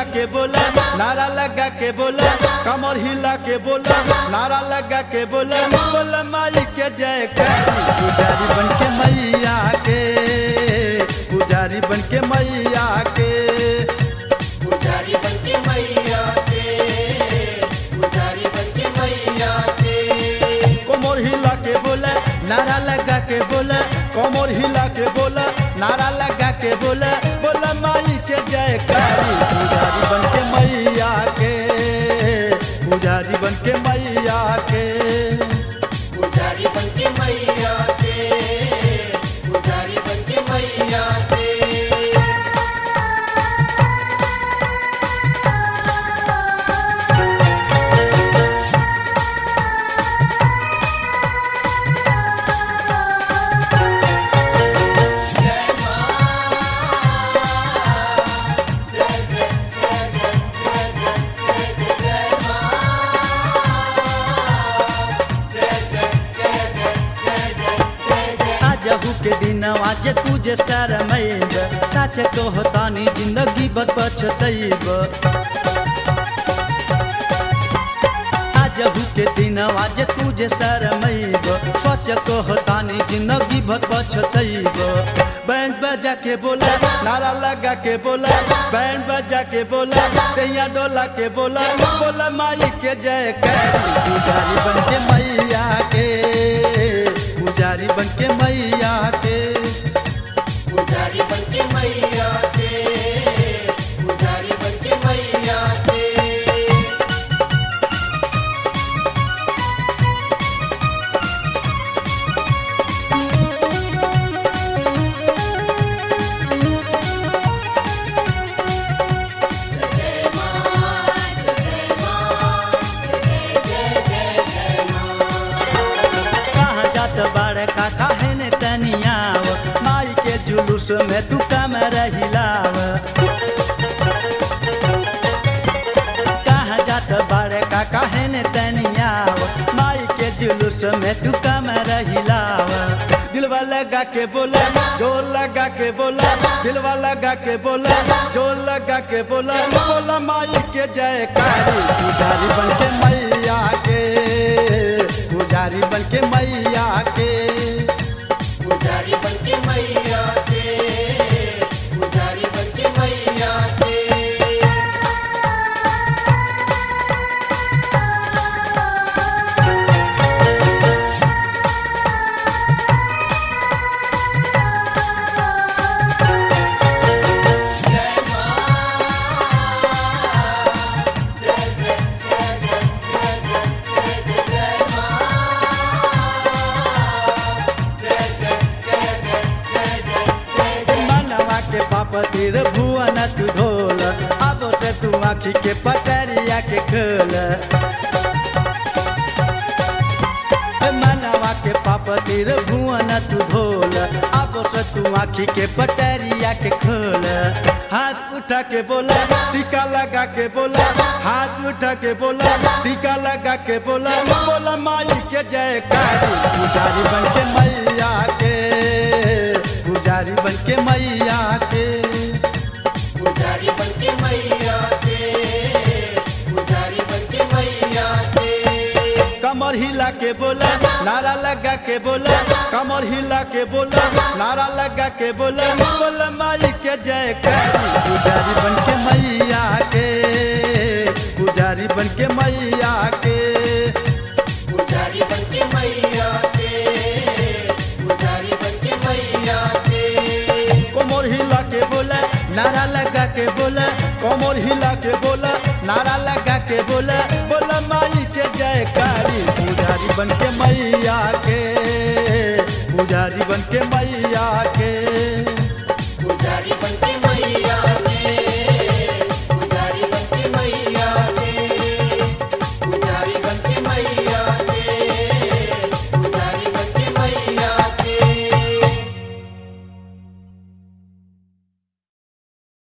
के बोला नारा लगा के बोला कमर हिला के बोला नारा लगा के बोला बोला माई के जय पुजारी बन के मैया के पुजारी बन के मैया के पुजारी बनके मैया के पुजारी बनके मैया के कोमर हिला के बोला नारा लगा के बोला कोमर हिला के बोला नारा लगा के बोला बोला माई के जय पुजारी बन के मैया के पुजारी बन के मैया के पुजारी बनके मैया के पुजारी बनके मैया के आजहू के दिन आज तुझे शरमैब सच कहतानी जिंदगी बद पछतैब आजहू के दिन आज तुझे शरमैब सच कहतानी जिंदगी बद पछतैब बैंड बजा के बोला नारा लगा के बोला बैंड बजा के बोला तैया डोला के बोला बोला माई के जय पुजारी बन के मैया के पुजारी बन के मैया के पुजारी बनके मैया के पुजारी बनके मैया के कहाँ जात बारे का काहे ने तनियाव माई के जुलूस में तू कम रहिलाव कहाँ जात बारे का काहे ने तनियाव माई के जुलूस में तू कम रहिलाव दिलवा लगा के बोला जोर लगा के बोला दिलवा लगा के बोला जोर लगा के बोला बोला माई के जय पुजारी बन के मैया के पुजारी बन के मैया के पुजारी बनके मैया के पुजारी बनके मैया के मनवा के पाप तीर भुवन तू ढोल अब से तू आखी के पटरिया के खोल मनवा के पाप तीर भुवन तू ढोल अब से तू आखी के पटरिया के खोल हाथ उठा के बोला टीका लगा के बोला हाथ उठा के बोला टीका लगा के बोला बोला माई के जय पुजारी बन के मैया के पुजारी बन के मैया के पुजारी बनके मैया के पुजारी बनके मैया के कमर हिला के बोला नारा लगा के बोला कमर हिला के बोला नारा लगा के बोला बोला माई के जय पुजारी बन के मैया के पुजारी बन के मैया के पुजारी बनके मैया के पुजारी बनके मैया के कोमर हिला के बोला नारा लगा के बोला कोमर हिला के बोला नारा लगा के बोला बोला माई के जय पुजारी बन के मैया के पुजारी बन के मैया